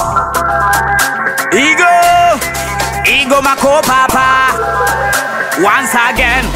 Igo, Igo Makopapa. Once again.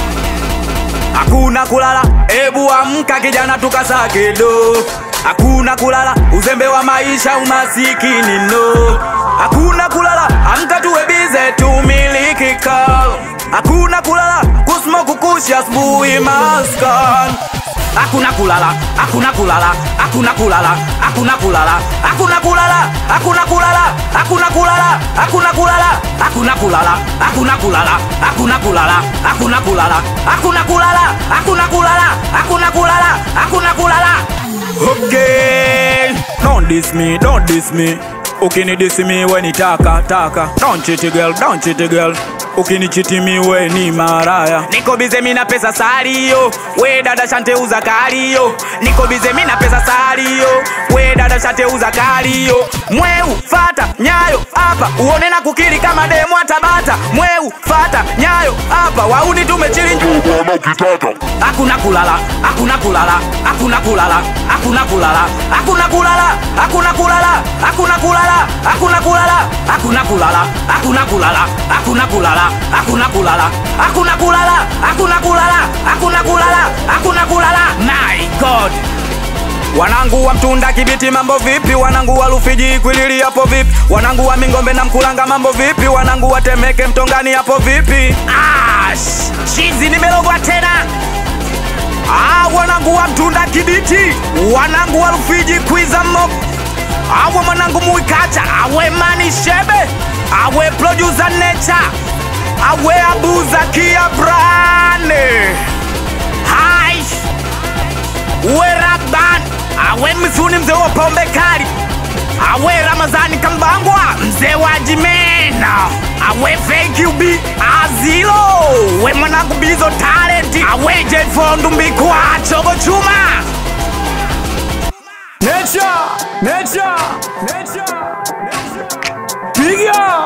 Hakuna kulala, ebu amka kijana tukasake do. Hakuna kulala, uzembe wa maisha umasikini no. Hakuna kulala, amka tuwe bize tumiliki kal. Hakuna kulala, kusmoke kukushi asubuhi maskan. Hakuna kulala, hakuna kulala, hakuna kulala, hakuna kulala, hakuna kulala, hakuna kulala, hakuna kulala, hakuna kulala, hakuna kulala, hakuna kulala, hakuna kulala, hakuna kulala, hakuna kulala, hakuna kulala, hakuna kulala, hakuna kulala. Okay, don't diss me, don't diss me. Ukinidisi mi we ni taka taka, don't cheat girl, don't cheat girl. Ukinichiti mi we ni maraya. Niko bize mi na pesa salio, we dada shante uza kalio. Niko bize mi na pesa salio, we dada shante uza kalio. Mweu fata nyayo hapa, uone na kukiri kama demu atabata. Mweu fata nyayo hapa, wauni tumechili njuu Bwana ukitaka hakuna kulala, hakuna kulala, hakuna kulala, hakuna kulala, hakuna kulala, hakuna kulala, hakuna kulala, hakuna kulala, hakuna kulala, hakuna kulala, hakuna kulala, hakuna kulala, hakuna kulala, hakuna kulala, hakuna kulala, hakuna kulala. My God. Wanangu wa mtunda kibiti mambo vipi? Wanangu wa Rufiji kwilili hapo vipi? Wanangu wa Mingombe na Mkulanga mambo vipi? Wanangu wa Temeke Mtongani hapo vipi? Ash, chizi nimelogwa tena. Ah, wanangu wa mtunda kibiti, wanangu wa Rufiji kwiza mob, awe mwanangu muikacha, awe mani shebe, awe producer nature, awe abuza kia brane. Hai, uwe Raban, awe mzuni mzee wa pombe kali, awe Ramazani Kambangwa, mzee wa Jimena, awe Fake UB Azilo, we mwanangu Bizo Talent, awe Jefondu Mbikwa Chogo Chuma. Nature, nature, nature, nature. Piga